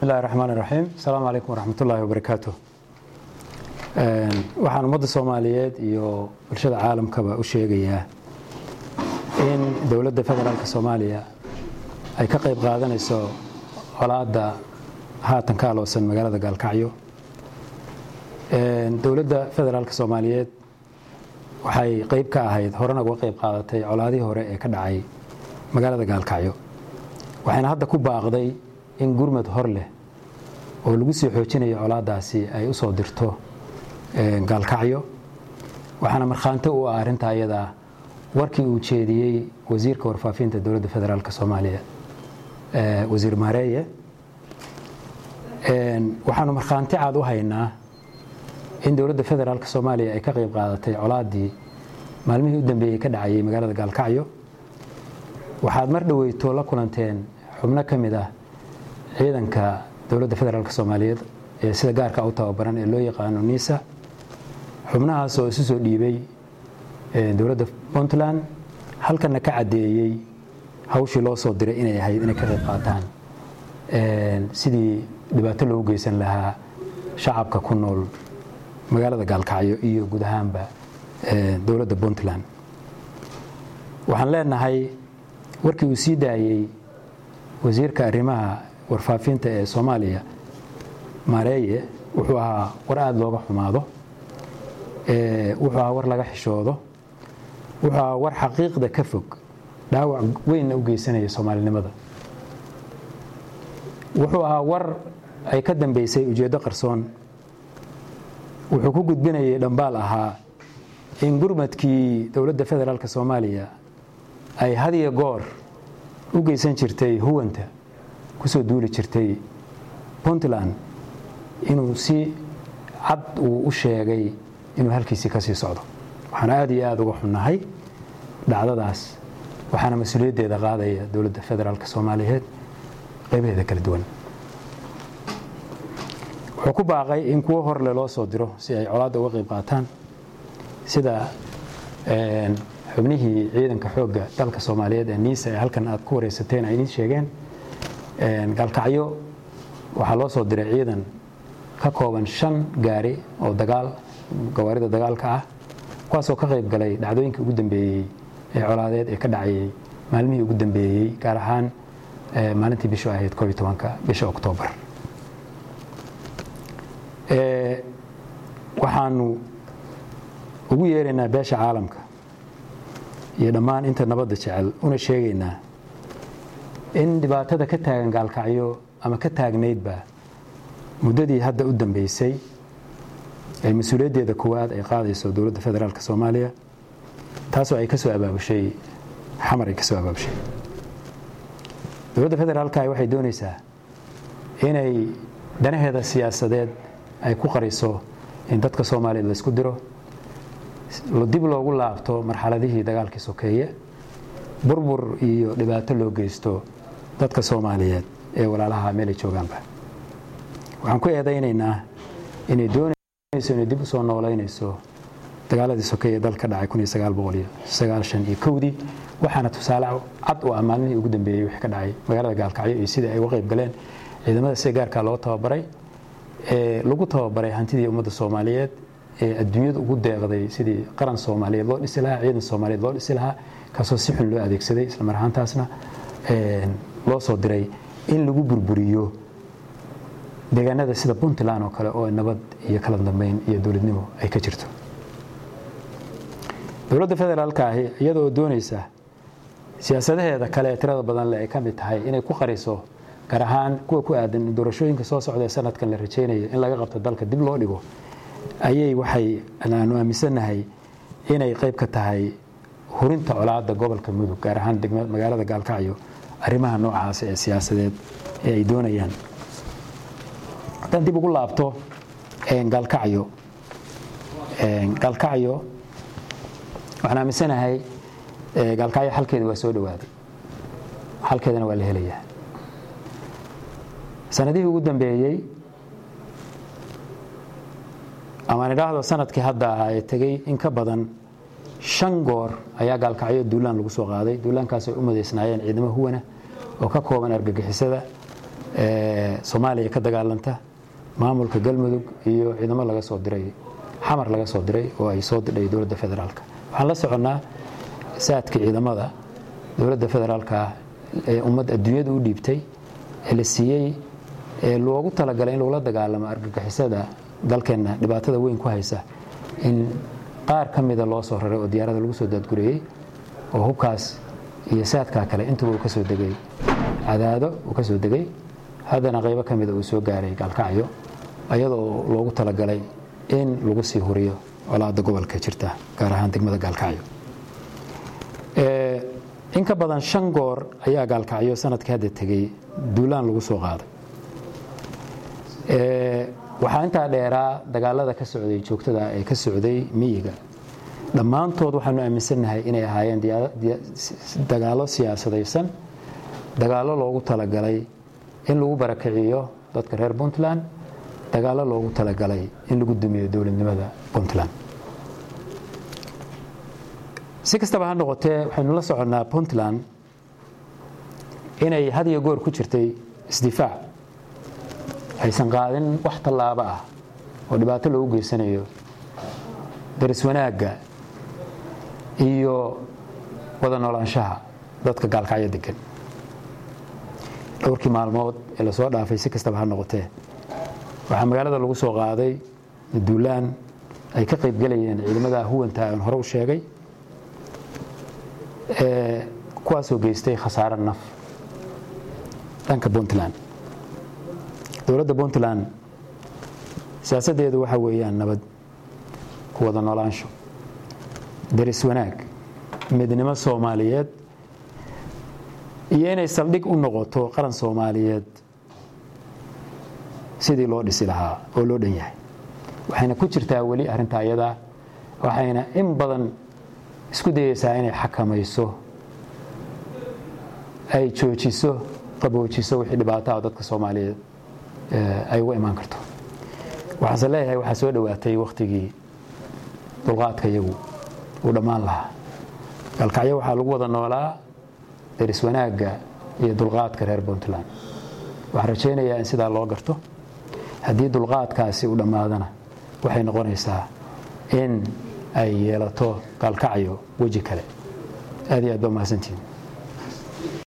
bismillahi raxmaan raxiim asalaamu calaykum waraxmatullaahi wabarakaatu waxaan ummadda soomaaliyeed iyo bulshada caalamkaba u sheegayaa in dowladda federaalk soomaaliya ay ka qayb qaadanayso colaadda haatan ka aloosan magaalada gaalkacyo dowladda federaalk soomaaliyeed waxay qayb ka ahayd horena uga qayb qaadatay colaadihii hore ee ka dhacay magaalada gaalkacyo waxayna hadda ku baaqday in gurmad hor leh oo lagu sii xoojinayo colaadaasi ay u soo dirto gaalkacyo waxaana markhaanti u ah arrinta ayadaa warkii uu jeediyey wasiirka warfaafinta dowladda federaalk soomaaliya wasiir maareeye waxaanu markhaanti caad u haynaa in dowladda federaalk soomaaliya ay ka qayb qaadatay colaaddii maalmihii u dambeeyey ka dhacayay magaalada gaalkacyo waxaad mar dhoweyto la kulanteen xubno ka mid ah ciidanka dowladda federaalk soomaaliyeed ee sida gaarka u tababaran ee loo yaqaano nisa xubnahaas oo isu soo dhiibay dowladda puntland halkana ka caddeeyey hawshii loo soo diray inay ahayd inay ka qayb qaataan sidii dhibaato loogu geysan lahaa shacabka ku nool magaalada gaalkacyo iyo guud ahaanba dowladda puntland waxaan leenahay warkii uu sii daayey wasiirka arrimaha warfaafinta ee soomaaliya maareeye wuxuu ahaa war aada looga xumaado wuxuu ahaa war laga xishoodo wuxuu ahaa war xaqiiqda ka fog dhaawac weynna u geysanaya soomaalinimada wuxuu ahaa war ay ka dambeysay ujeeddo qarsoon wuxuu ku gudbinayay dhambaal ahaa in gurmadkii dowladda federaalk soomaaliya ay hadiyo goor u geysan jirtay huwanta kusoo duuli jirtay puntland inuu si cad uu u sheegay inuu halkiisii ka sii socdo waxaan aad iyo aada uga xunnahay dhacdadaas waxaana mas-uuliyaddeeda qaadaya dowladda federaalk soomaaliyeed qaybaheeda kala duwan wuxuu ku baaqay in kuwo horle loo soo diro si ay colaadda uga qayb qaataan sida xubnihii ciidanka xoogga dalka soomaaliyeed ee niisa ee halkan aad ku wareysateen ay idiin sheegeen gaalkacyo waxaa loo soo diray ciidan ka kooban shan gaari oo dagaal gawaarida dagaalka ah kuwaasoo ka qayb galay dhacdooyinkii ugu dambeeyey ee colaadeed ee ka dhacayay maalmihii ugu dambeeyey gaar ahaan maalintii bishu ahayd koob iyo tobanka bisha oktoobar waxaanu ugu yeeraynaa beesha caalamka iyo dhammaan inta nabadda jecel una sheegaynaa in dhibaatada ka taagan gaalkacyo ama ka taagnaydba muddadii hadda u dambeysay ee mas-uuliyaddeeda koowaad ay qaadayso dowladda federaalk soomaaliya taasoo ay ka soo abaabushay xamar ay ka soo abaabushay dowladda federaalka waxay doonaysaa inay danaheeda siyaasadeed ay ku qariso in dadka soomaaliyeed laysku diro dib loogu laabto marxaladihii dagaalkii sokeeye burbur iyo dhibaato loo geysto dadka soomaaliyeed ee walaalaha meelay joogaanba waxaan ku eedaynaynaa inay doonayso inay dib u soo noolaynayso dagaaladii sokeeye dalka dhacay iyo kowdii waxaana tusaale cad u ah maalmihii ugu dambeeyey wixii ka dhacay magaalada gaalkacyo iyo sidai ay uga qayb galeen ciidamada sida gaarkaa loo tababaray ee lagu tababaray hantidii ummadda soomaaliyeed ee adduunyadu ugu deeqday sidii qaran soomaaliyeed loo dhisi lahaa ciidan soomaaliyeed loo dhisi lahaa kaasoo si xun loo adeegsaday islamar ahaantaasna loo soo diray in lagu burburiyo deegaanada sida puntland oo kale oo nabad iyo kala dambeyn iyo dowladnimo ay ka jirto dowladda federaalka ahi iyadoo doonaysa siyaasadaheeda kale ee tirada badan leh ay ka mid tahay inay ku qariso gaar ahaan kuwa ku aadan doorashooyinka soo socda ee sanadkan la rajaynayo in laga qabto dalka dib loo dhigo ayay waxay aanu aaminsannahay inay qayb ka tahay hurinta colaadda gobolka mudug gaar ahaan magaalada gaalkacyo arrimaha noocaas ee siyaasadeed ee ay doonayaan haddaan dib ugu laabto gaalkacyo gaalkacyo waxaan aaminsanahay gaalkacyo xalkeeda waa soo dhowaaday xalkeedana waa la helayaa sanadihii ugu dambeeyey amaan idhaahdo sanadkii hadda ahaa ee tegey in ka badan shan goor ayaa gaalkacyo duulaan lagu soo qaaday duulaankaas ay u madaysnaayeen ciidamo huwana oo ka kooban argagixisada soomaaliya ka dagaalanta maamulka galmudug iyo ciidamo laga soo diray xamar laga soo diray oo ay soo didhay dowladda federaalka waxaan la soconnaa saadka ciidamada dowladda federaalka ee ummad adduunyada u dhiibtay ee la siiyey ee loogu talagalay in lagula dagaalamo argagixisada dalkeenna dhibaatada weyn ku haysa in qaar ka mida loo soo raray oo diyaarada lagu soo daadgureeyey oo hubkaas iyo saadkaa kale intuba uu ka soo degay cadaado uu ka soo degay haddana qaybo ka mida uu soo gaaray gaalkacyo ayadoo loogu talagalay in lagu sii huriyo colaada gobolka jirta gaar ahaan degmada gaalkacyo in ka badan shan goor ayaa gaalkacyo sanadkii hadda tegey duulaan lagu soo qaaday waxaa intaa dheeraa dagaalada ka socday joogtada ee ka socday miyiga dhammaantood waxaanu aaminsannahay inay ahaayeen dagaallo siyaasadaysan dagaallo loogu talagalay in lagu barakiciyo dadka reer puntland dagaallo loogu talagalay in lagu dumiyo dowladnimada puntland si kastaba ha noqotee waxaynu la soconnaa puntland inay had iyo goor ku jirtay isdifaac aysan qaadin wax tallaabo ah oo dhibaato loogu geysanayo daris wanaagga iyo wada noolaanshaha dadka gaalkacyo degan dhowrkii maalmood ee lasoo dhaafay si kastaba ha noqotee waxaa magaalada lagu soo qaaday duulaan ay ka qaybgelayeen ciidamada huwanta aan hore u sheegay kuwaasoo geystay khasaare naf dhanka puntland dowladda puntland siyaasaddeedu waxa weeyaan nabad ku wada noolaansho daris wanaag midnimo soomaaliyeed iyo inay saldhig u noqoto qaran soomaaliyeed sidii loo dhisi lahaa oo loo dhan yahay waxayna ku jirtaa weli arrinta ayadaa waxayna in badan isku dayeysaa inay xakamayso ay joojiso qaboojiso wixii dhibaataha dadka soomaaliyeed ay uga imaan karto waxaanse leeyahay waxaa soo dhowaatay wakhtigii dulqaadka iyagu uu dhammaan lahaa galkacyo waxaa lagu wada noolaa daris wanaagga iyo dulqaadka reer puntland waxaan rajaynayaa in sidaa loo garto haddii dulqaadkaasi u dhammaadana waxay noqonaysaa in ay yeelato gaalkacyo weji kale aad iyo aad ba mahadsantihin